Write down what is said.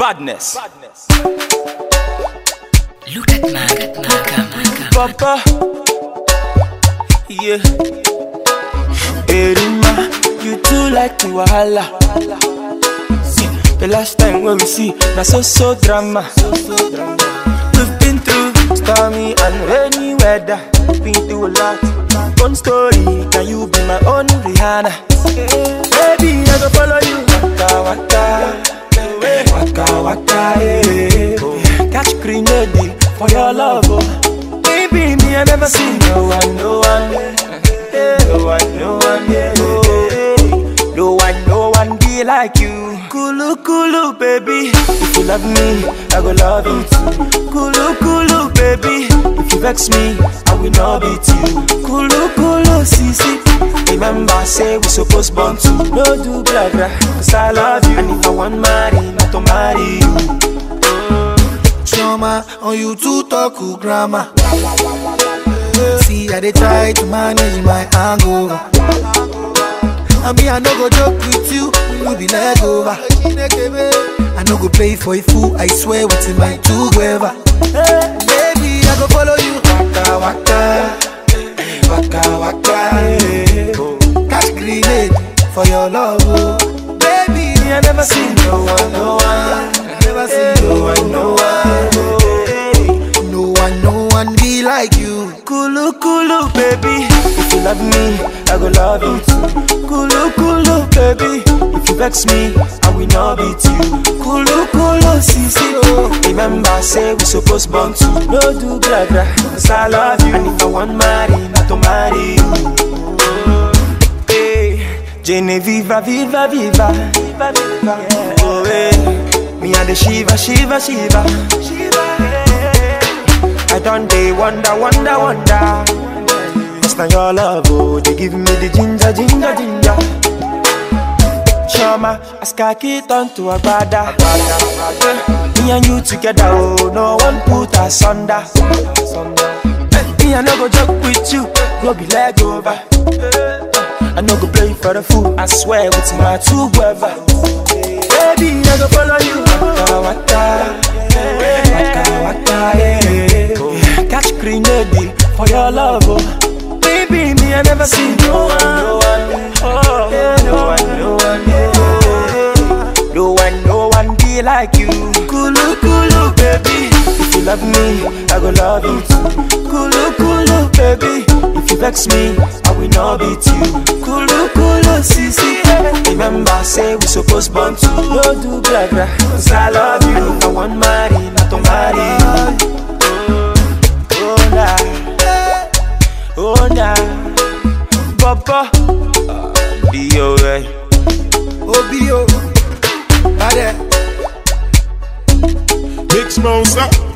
Badness. Look at man, Maka, Maka. Papa. Yeah. Erima, you too like the wahala. See, the last time when we see, na so so drama. We've been through stormy and rainy weather. Been through a lot. One story, can you be my own Rihanna? Baby, I go follow you. Waka waka, waka waka, eh. Catch grenade for your love, oh. Baby, me I never seen no one, no one, eh. no one, no one, yeah. oh. No one, no one be like you. Kulu kulu, baby. If you love me, I go love you too. Kulu kulu, baby. If you vex me, I will not beat you. Kulu kulu, sisi. Remember, say we supposed born to no do blah blah. Cause I love you, and if I want marry, not to marry you. Chioma, on you to talk to grammar. See, I dey try to manage my hangover. I mean, I no go joke with you, you be leg over. I no go play for a fool, I swear within my two gueva. Baby, I go follow you. Waka waka, waka waka, eh. Catch grenade for your love, oh. Baby, Me I never seen no one, no one, I never seen no one, no one. oh. no one, no one be like you. Kulu kulu, baby. If you love me, I go love you too. Kulu kulu, baby. If you vex me, I will not beat you. Kulu kulu, sisi. Oh. Remember, say we supposed born to no do blah blah. Cause I love you, and if I want marry, not to marry you. Hey, Jenny, viva, viva, viva, viva, viva. Oh, hey. Me and the Shiva, Shiva, Shiva, Shiva. yeah. I done day wonder, wonder, wonder. It's not your love, oh, they give me the ginger, ginger, ginger. Chama, as khaki turn to a brother. Me and you together, oh, no one put us under. Me, I no go joke with you, go be leg over. I no go play for the fool, I swear with my two brother. Baby, I go follow you. Waka waka, waka waka, yeah. Catch grenade for your love, oh. Baby, me I never see no one, no one, oh, yeah, no one, no one, yeah. No one, no one be like you. Kulu kulu, baby. If you love me, I go love you too. Kulu kulu, baby. If you vex me, I will not beat you. Kulu kulu, sisi. Remember, say we supposed born to no do blah blah. Cause I love you. And if I want marry, not to marry you. Oh nah, oh nah, Papa, be alright. Obio, Bade. Big Smosa.